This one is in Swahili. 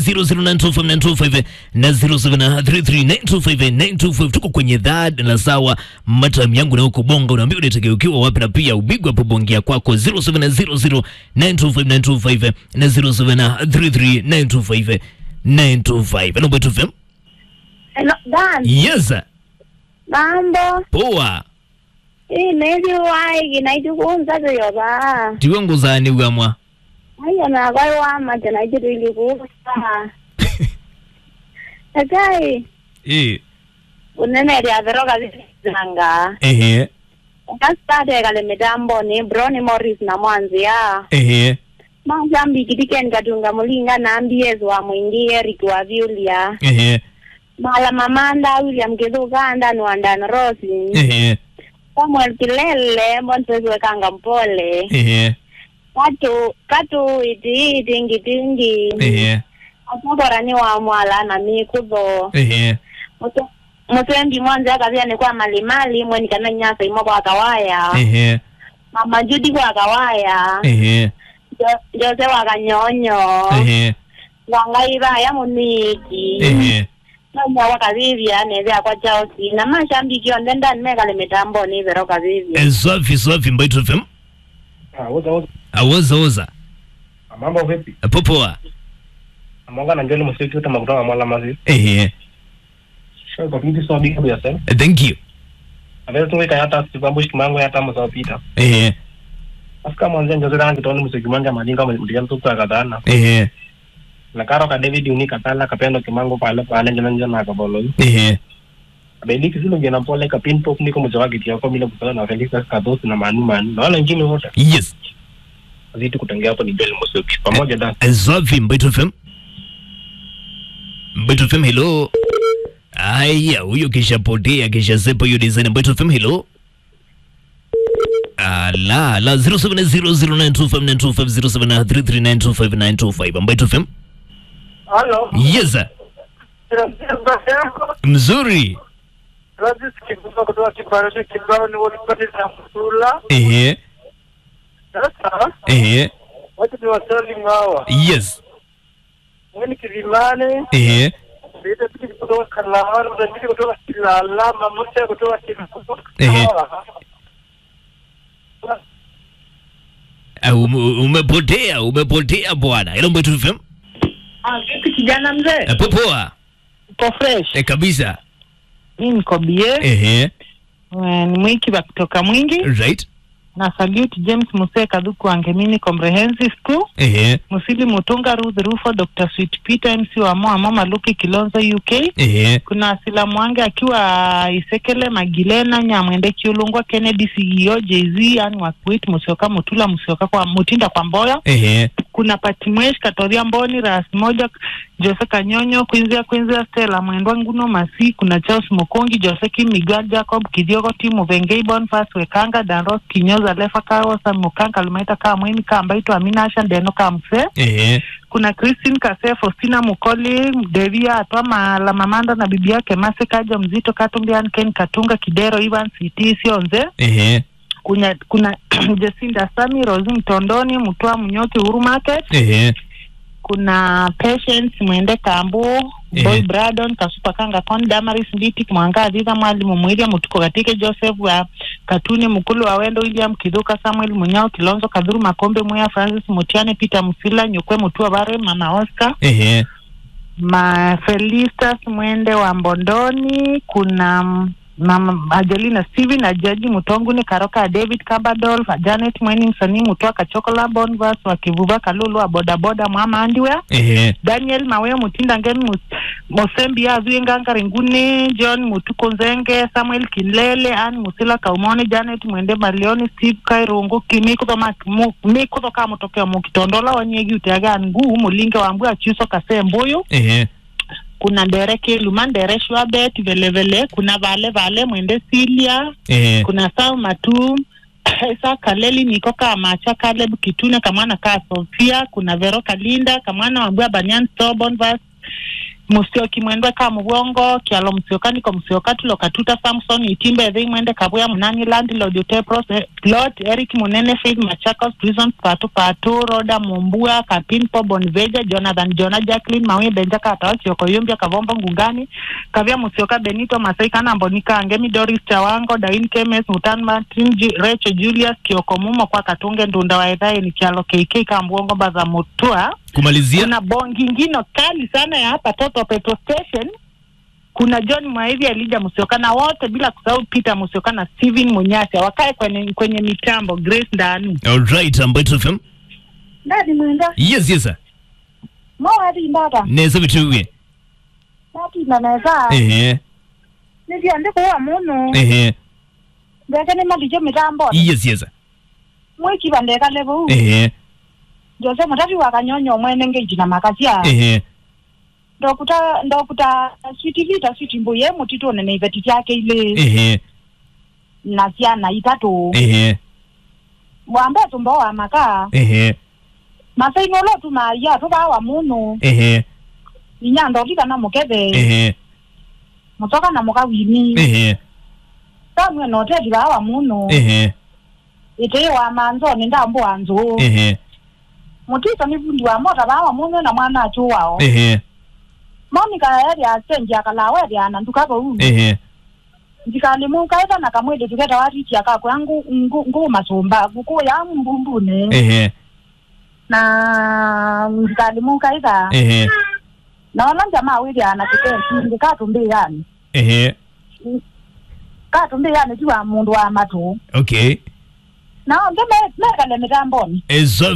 00925 na 0733925925 tuko kwenye dhad la sawa matam yangu na huko bonga unaambia unatakiwa ukiwa wapi na pia ubigwa hapo bongea kwako 0700925925 na 0733925925 Hello Betu FM Hello, Dan. yes Mambo. poa Hii nezi wai kinaichukunza tuyoba. tiwengu zani ugamwa Haya na kwa wama tena jitu ilikusa. Akai. eh Unene ya veroka zanga. ehe Kastade kale mitambo ni Brony Morris na mwanzia. ehe Mazambi kitiken katunga mulinga na ambies wa mwingi Eric wa Viulia. ehe Mala mamanda William Kithuganda Nwandana Rosi. ehe Samuel Kilele Mwanzezi wekanga mpole. ehe katu katu iti itingi tingi ehe amukorani wa mwala na mikutho ehe Mutu- mutembi mwanza akavia ni kwa malimali mweni kana nyasa imo kwa kawaya ehe mama judi kwa kawaya ehe Jo- jose wa kanyonyo ehe wangaiva ya muniki ehe nonya wakavivya nethea kwa chausi na mashambiki onde ndani mekale mitambo ni vero kavivya Eh, safi safi Mbaitu FM Ah, uza uza. awoza oza Ah, Mambo vipi? popoa Amonga na njoli musiki uta makutoka mwala mazi. ehe Show kwa pinti so big ya sen. Eh, thank you Avero tunwe kaya hata sibambush kimango ya hata msa pita. ehe Afika mwanzo njozi rangi toni musiki manja madinga mdiga mtu kwa kadana. ehe Na karo ka David uni katala kapendo kimango pale pale njana njana na kabolo. ehe Abeli kisilo jana pole ka pin pop niko mjawa kitia kwa mila kusala na Felix Kados na manu manu. Na wala ngine wote. yes Zitu kutengea hapo ni njoli musiki. Pamoja da. Eh, safi Mbaitu FM Mbaitu FM hello aya huyo kishapotea kishasepa hiyo design Mbaitu FM hello ala la 0700925925 Mbaitu FM Halo. yes sir. mzuri Francis Kibuka kutoka Kibarani Kibao ni walipati na Msula. ehe Sasa ehe wacha ni wasali ngawa. yes Mweni Kilimani, ehe Bida Bidi kutoka Kalawani, Bida kutoka Kilala, Mamusa kutoka Ehe. Kilala. Ah, ume- umepotea umepotea bwana ilo Mbaitu FM Ah, vipi kijana mzee? Eh, popoa Uko fresh? Eh, kabisa Mi niko bie. ehe Eh, Ni mwiki wa kutoka mwingi right na salute James Muse Kadhuku Angemini Comprehensive School ehe Musili Mutunga Ruth Rufo Dr. Sweet Peter MC wa Moa Mama Luki Kilonzo UK ehe kuna Asila Mwange akiwa Isekele Magilena Nyamwende Kiulungwa Kennedy CEO JZ yani Wakuit Musioka Mutula Musioka kwa Mutinda kwa Mboya ehe kuna Patimwesh Katoria Mboni Ras moja Jose Kanyonyo Kwinzia Kwinzia Stella Mwendwa Nguno Masi kuna Charles Mokongi Jose Kim Miguel Jacob Kidiogo Timu Vengei Bonfas Wekanga Danros Kinyoza Lefa Kao Sam Mukanga Lumaita Kaa Mweni Kaa Mbaitu Amina Asha Ndeno Kaa Mse ehe kuna Christine Kase Faustina Mukoli Devia Atwa Mala Mamanda na bibi yake Mase Kaja Mzito Katumbian Ken Katunga Kidero Ivan City Sionze ehe kuna kuna Jacinda Sami Rosi Mtondoni Mtwa Mnyoki Huru Market ehe kuna Patience Mwende Kambu Ehe. Boy Bradon Kasupa Kanga Kon Damaris Nditi Mwanga Adhidha Mwalimu Mwiliam Mutuko Katike Joseph wa Katuni Mkulu wa Wendo William Kiduka Samuel Munyao Kilonzo Kadhuru Makombe Muya Francis Mutiane Peter Musila Nyukwe Mutua Bare Mama Oscar ehe ma Felistas Mwende wa Mbondoni, kuna mm, mama Ajelina Steven na Jaji Mutonguni Karoka David Kabadol Janet Mweni msanii Mutwa Kachokola Bonvas wa Kivuva Kalulu wa bodaboda Mwama Andiwa ehe Daniel Mawe Mutinda Ngeni Mus- Mosembi Azwi Nganga Ringuni John Mutuko Nzenge Samuel Kilele Ann Musila Kaumoni Janet Mwende Malioni Steve Kairungu Kimikutho Mu- Mikutho Ka Mutokeo Mukitondola Wanyegi Utiaga Nguu Mulinge Wambua Achiuso Kase Mbuyu ehe kuna ndere kiluma ndere shwabet velevele kuna vale vale mwende silia ehe kuna sau matu sa kaleli niko ka macha kaleb kitune kamwana ka sofia kuna vero kalinda kamwana wambua banyan sobon vas musioki mwendwe ka mubwongo kialo musioka niko musioka tulo katuta samson itimbe thi mwende kabuya munani landlord utepros eh, lot eric munene faith machakos prison patu patu roda mumbua kapinpo bonveja jonathan jona jacklin mawi benja katawa chioko yumbia kavombo ngungani kavya musioka benito masai kana mbonika ngemi doris chawango dain kemes mutan martin Ju- recho julius kioko mumo kwa katunge ndunda wa edhae ni kialo kk kambwongo baza mutua kumalizia kuna bongi ngino kali sana ya hapa Toto Petrol Station. Kuna John Mwaivi, Elija Musioka na wote bila kusahau Peter Musioka na Steven Munyasi wakae kwenye, kwenye mitambo Grace Ndanu. alright Mbeto FM ndadi mwenda yes yes sir. mowati ndata neza bituwe natinda neza ehe nithia ndikuwa muno ehe ndeke ni malijo mitambo yes yes sir. mwikiva ndekale vuu ehe jose mutati wa kanyonyo mwene ngejina makasia ehe ndokuta ndokuta switi vita switi mbuye mutito nene iveti tyake ile ehe na ciana itatu ehe wambe tumbo wa maka ehe masainolo tumaiya tuvawa munu ehe inya ndovika na mukeve ehe mutoka na mukawini ehe kamwe noteti vawa munu ehe ite wa manzoni ndambu wanzu ehe mutiso ni vundi wa mota vawa munu na mwana achu wao ehe monika eri asenji akalawa eri anandukako u ehe ndikalimukaita na kamwede tuketa watitia kakwe angu ngu ngu masumba kuku ya mbumbune ehe na ndikalimukaita ehe naona jamaa wili ana kitensi ndikatumbi yani ehe katumbi yani tiwa mundu wa matu okay nao nge mekale mitamboni ezo